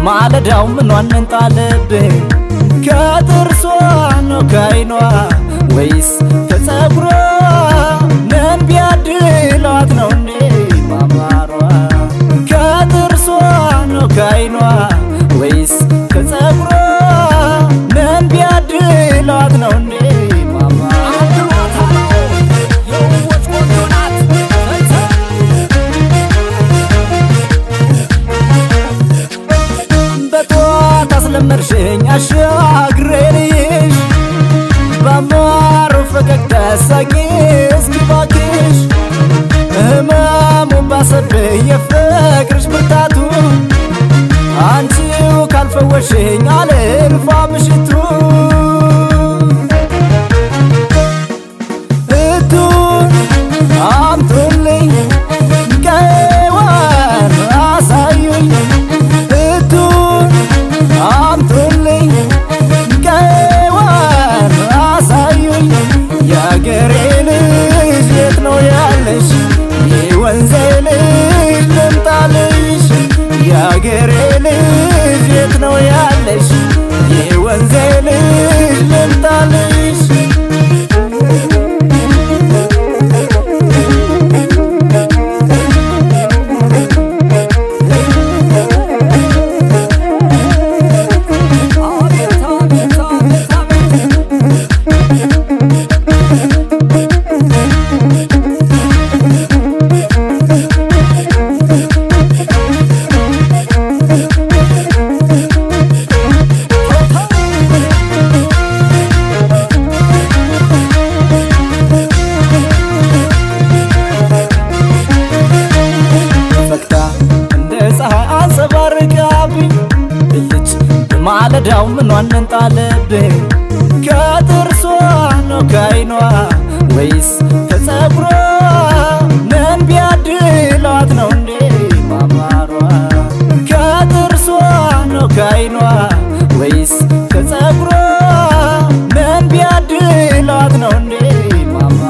በማለዳው ምኗን እንጣለብህ? ከጥርሷ ነው ከዓይኗ ወይስ ከጸጉሯ? ምን ቢያድሏት ነው እንዴ ማማሯ? ከጥርሷ ነው ከዓይኗ ወይስ ከጸጉሯ? ምን ቢያድሏት ነው እንዴ ማማሯ? በጠዋት አስለመድሽኝ አሻግሬ ልይሽ በማሩ ፈገግታ ሳቂ እስኪ ባክሽ ህመሙ ባሰብኝ የፍቅርሽ ብርታቱ አንቺው ካልፈወሽኝ አልልፋ ምሽቱ እቱን አምጡልኝ ቀይዋን አሳዩኝ እቱን አምጡልኝ ቀይዋን አሳዩኝ የአገሬ ልጅ የት ነው ያለሽ የወንዜ ልጅ ልምጣልሽ የአገሬ ልጅ የት ነው ያለሽ የወንዜ ልጅ ልምጣልሽ ፈክታ እንደ ፀሐይ አንጸባርቃብኝ ብልጭ በማለዳው ምኗን እንጣለብኝ? ከጥርሷ ነው ከዓይኗ ወይስ ከጸጉሯ? ምን ቢያድሏት ነው እንዴ ማማሯ? ከጥርሷ ነው ከዓይኗ ወይስ ከጸጉሯ? ምን ቢያድሏት ነው እንዴ ማማሯ?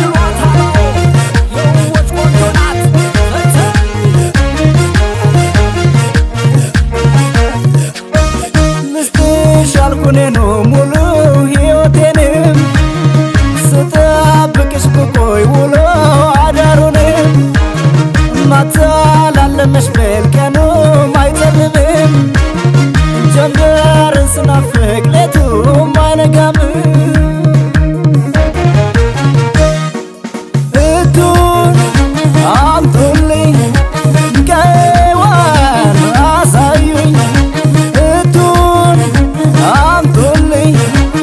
ልስጥሽ አልኩኔኑ ሙሉ ሕይወቴንም ስጠብቅሽ ብቆይ ውሎ አዳሩንም ማታ ላለመሽ ብል ቀኑም አይጨልምም ጀንበርን ስናፍቅ ሌቱም አይነጋም እቱን አምጡልኝ ቀይዋን አሳዩኝ እቱን አምጡልኝ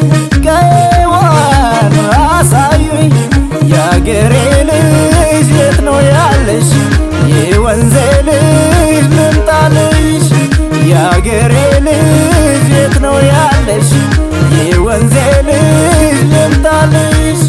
ቀይዋን አሳዩኝ የአገሬ ልጅ የት ነው ያለሽ የወንዜ ልጅ ልምጣልሽ የአገሬ ልጅ የት ነው ያለሽ የወንዜ ልጅ ልምጣልሽ